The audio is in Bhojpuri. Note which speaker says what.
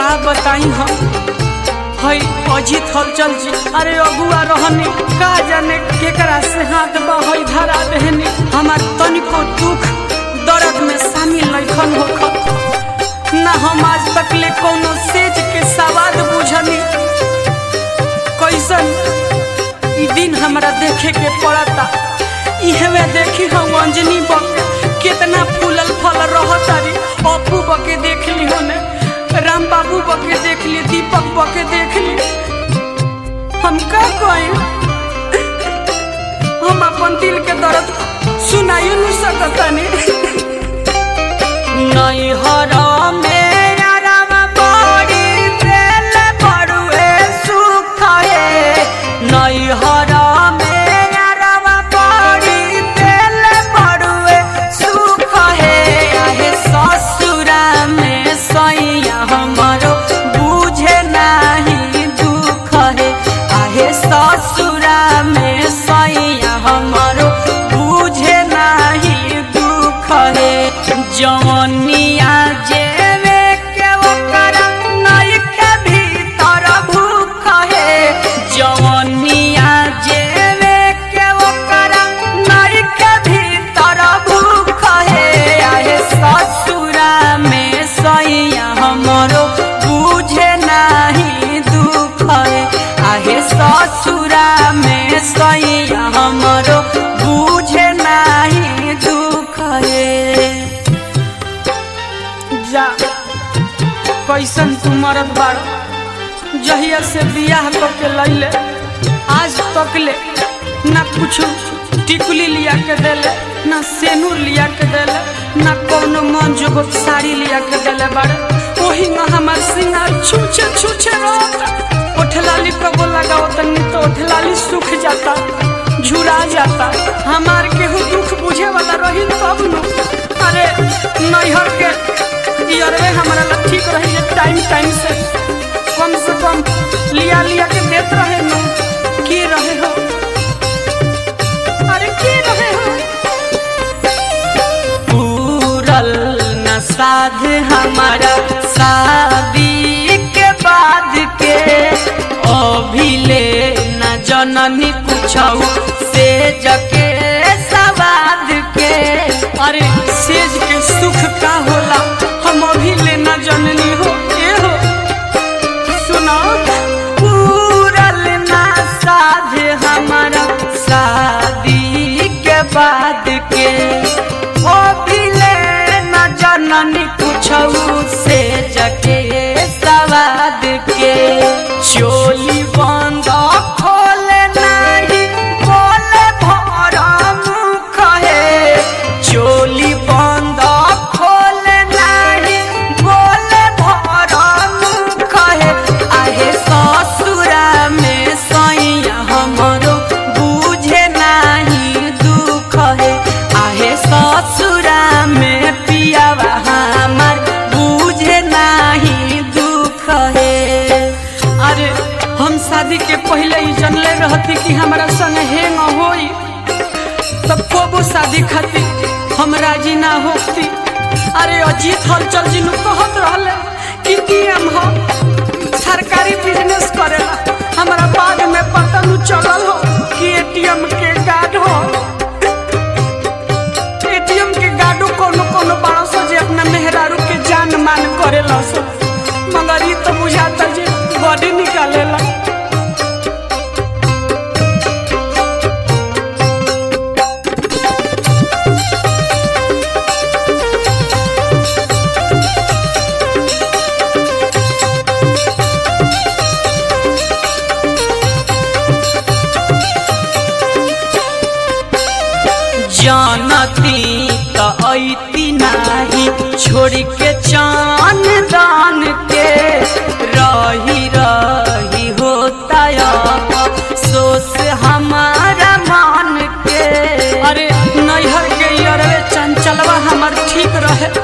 Speaker 1: का बताई हम हई अजीत हलचल जी अरे अगुआ रहनी का जाने केकरा से हाथ बहई धरा देहनी हमार तनिको दुख दर्द में शामिल लैखन होखत ना हम आज तक ले कोनो सेज के सवाद बुझनी कैसन ई दिन हमरा देखे के पड़ता इहवे देखी हम अंजनी बक कितना फूलल फल रहतारी अपू बके देख ली होने राम बाबू बके देख ली दीपक बके देख ली हम का कहें हम अपन दिल के दर्द सुनाइयो नहीं सकतानी नहीं हरा मेरा राम बड़ी दिल बड़ुए सुख है नहीं हरा मेरा राम बड़ी दिल बड़ुए सुख है आहे ससुरा में सैया हमारो बुझे नहीं दुख है आहे ससुरा में सैया हमारो बुझे नहीं दुख है जवनिया जेवे के ओकरा नई के भीतर भूख है जवनिया जेवे के ओकरा नई के भीतर भूख है आहे ससुरा में सैया हमरो बुझे नहीं दुख है आहे ससुरा में सैया हमरो बुझे नहीं दुख है जा कैसन तू मरद बाड़ जहिया से बियाह करके लैले आज तक ले ना कुछ टिकुली लिया के देले ना सेनूर लिया के देले ना कोनो मन जोगो साड़ी लिया के देले बाड़े वही में हमार सिंगार छूछे छूछे रहता ओठलाली कबो लगाओ तनी तो ओठलाली सूख जाता झुरा जाता हमार केहू दुख बुझे वाला रही तब न अरे नैहर के इयरवे हमारा ला ठीक रही है टाइम टाइम से कम से कम लिया लिया के देत रहे न की रहे हो अरे की रहे हो पूरल न साध हमारा शादी के बाद के अभिले न जननी पूछऊ से जके सवाद के अरे सेज के सुख का होला हम अभी लेना जननी हो ए हो सुनो पूरल ना साध हमारा शादी के बाद के ओ बिले न जननी पूछऊ से जके सवाद के चोली बंद खोले नहीं बोले भरा मुख है चोली बंद खोले नहीं बोले भरा मुख है आहे ससुरा में सैया हमरो बुझे नहीं दुख है आहे ससुरा में पियावा हमार बुझे नहीं दुख है अरे हम शादी के पहले ही जनले रहती कि हमारा संग हेंग होई तब कोबो शादी खाती हम राजी ना होती अरे अजीत हलचल जी नु कहत रहले कि की हम हो सरकारी बिजनेस करेला हमारा बाद में पता नु चलल हो कि एटीएम के गार्ड हो एटीएम के गार्डो कोनो कोनो बड़ा सो जे अपना मेहरारू के जान मान करेला सो मगर ई तो बुझाता जे बॉडी निकालेला जानती त ऐती नाही छोड़ के चान दान के रही रही होता सोस हमारा मान के अरे नैहर के अरे चंचलवा हमार ठीक रहे